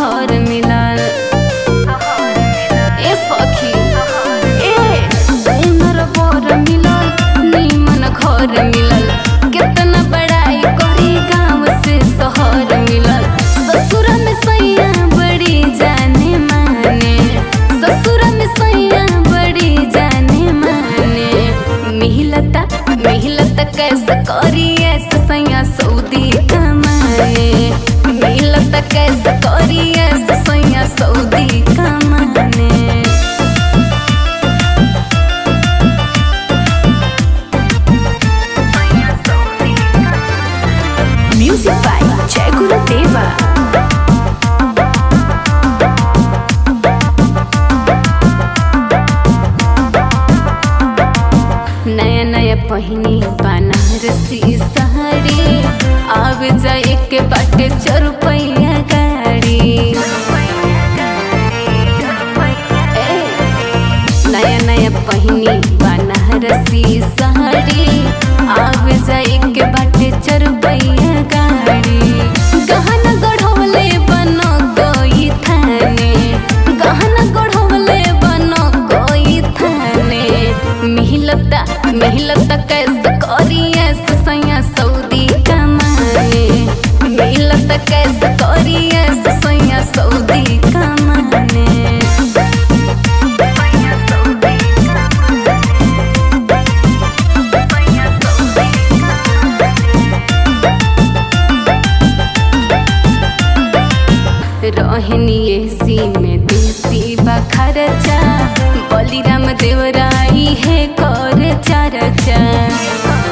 सहर मिलल ए सखी ए सुंदर बर मिलल नीमन घर मिलल कितना बड़ाई करी गाँव से शहर मिलल ससुर में सैया बड़ी जाने माने ससुर में सैया बड़ी जाने माने मिलता मिलता कैसे करी ऐसे सैया सऊदी कमाने मिलता कैसे करी ऐसे सैया सऊदी कमाने Music by Jai Guru Deva. नया नया पहिनी बनारसी साड़ी आवे जाए के बाटे चरुपैया गाड़ी ए, नया नया पहिनी बनारसी साड़ी आवे जाए के बाटे चरुपैया गाड़ी गहना गढ़वले बनो कोई थाने गहना गढ़वले बनो कोई थाने मिलता मिलता कैसे करी ऐसे सैया सऊदी कमाने मिलता कैसे करी ऐसे सैया सऊदी कमाने रहनी एसी में देसी बखरचा बलिराम देवराई है कर चरचा